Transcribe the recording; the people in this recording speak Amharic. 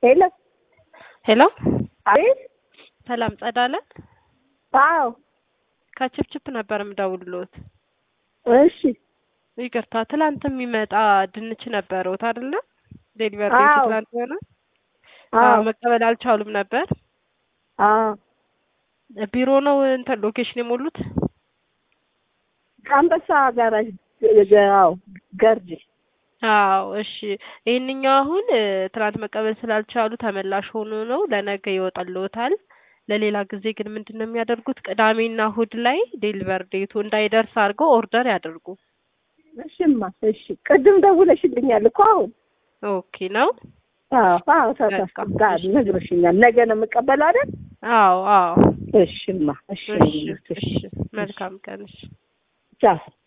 ሄሎ ሄሎ አቤት። ሰላም ጸዳለ አዎ ከችፕችፕ ነበር የምደውልሎት። እሺ ይቅርታ ትላንት የሚመጣ ድንች ነበረውት አይደለ? ዴሊቨሪ አዎ። ዴቱ ትላንት ሆነ። አዎ አዎ መቀበል አልቻሉም ነበር። አዎ ቢሮ ነው እንትን ሎኬሽን የሞሉት። አንበሳ ጋራጅ አዎ ገርጂ አዎ እሺ። ይህንኛው አሁን እ፣ ትናንት መቀበል ስላልቻሉ ተመላሽ ሆኖ ነው ለነገ ይወጣልዎታል። ለሌላ ጊዜ ግን ምንድን ነው የሚያደርጉት? ቅዳሜና እሁድ ላይ ዴሊቨር ዴቱ እንዳይደርስ አድርገው ኦርደር ያደርጉ። እሺማ እሺ ቅድም ደውለሽልኛል እኮ አሁን ኦኬ ነው። አዎ አዎ ተሳስቶ ጋር ነግረሽኛል ነገ ነው የምቀበለው አይደል አዎ አዎ። እሽማ እሺ እሺ እሺ። መልካም ቀን እሺ። ቻው